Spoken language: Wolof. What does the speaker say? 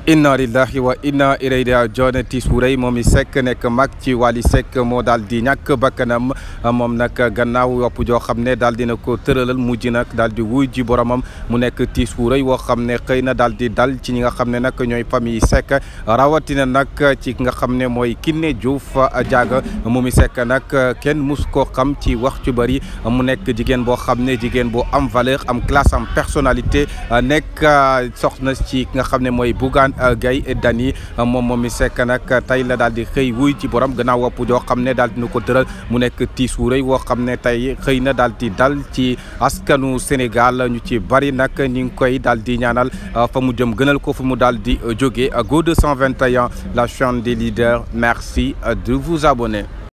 inna lillahi wa inna ilayhi raji'un tiis wu rëy moom i Seck nekk mag ci Wally Seck moo daal di ñàkk bakkanam moom nag gannaaw yopp joo xam ne daal dina ko tëralal mujj nag daal di wuy ji boromam mu nekk tiis wu rëy woo xam ne xëy na daal di dal ci ñi nga xam ne nag ñooy famille Seck rawatina nag ci nga xam ne mooy Kiné Diouf Diaga moom i Seck nag kenn mus koo xam ci wax ci bëri mu nekk jigéen boo xam ne jigéen boo am valeur am classe am personnalité nekk soxna ci nga xam ne mooy Bougane Gueye Dany moom moom mi Seck nag tey la daal di xëy wuy ci borom gannaaw wopp joo xam ne daal dina ko tëral mu nekk tiis wu rëy woo xam ne tey xëy na daal di dal ci askanu Sénégal ñu ci bari nag ñi ngi koy daal di ñaanal fa mu jëm gënal ko fa mu daal di jóge Go 221 la chaîne des leaders merci de vous abonner